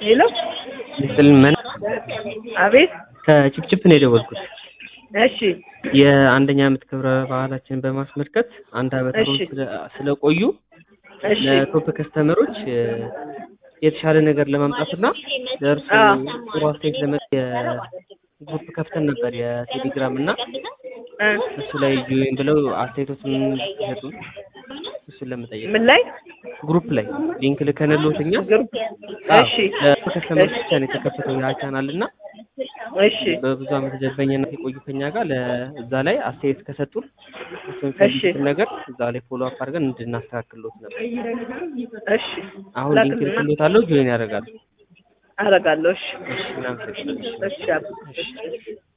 ሄሎ ምስልመን አቤት ከጭፍጭፍ ነው የደወልኩት። እሺ የአንደኛ ዓመት ክብረ በዓላችንን በማስመልከት አንድ ዓመት እሺ። ስለ- ስለቆዩ እሺ ለቶፕ ከስተመሮች እ፣ የተሻለ ነገር ለማምጣትና ለእርሱ አዎ። ጥሩ አስተያየት ለመ የግሩፕ ከፍተን ነበር የቴሌግራም እና እ፣ እሱ ላይ ጆይን ብለው አስተያየቶችን ሲሰጡ እሱን ለመጠየቅ ምን ላይ ግሩፕ ላይ ሊንክ ልከንልዎት እኛ ግሩፕ አዎ፣ እሺ ለቶፕ ከስተመሮች ብቻ ነው የተከፈተው ያ ቻናል እና እሺ በብዙ ዓመት ደንበኝነት የቆዩ ከኛ ጋር ለእዛ ላይ አስተያየት ከሰጡን እሱ እሺ የሚፈልጉትን ነገር እዛ ላይ ፎሎ አፕ አድርገን እንድናስተካክልሎት ነበር። እሺ አሁን ሊንክ ላክልና ልክሎታለሁ፣ ጆይን ያደርጋሉ። አደርጋለሁ። እሺ እሺ፣ እናመሰግናለን። እሺ አብ- እሺ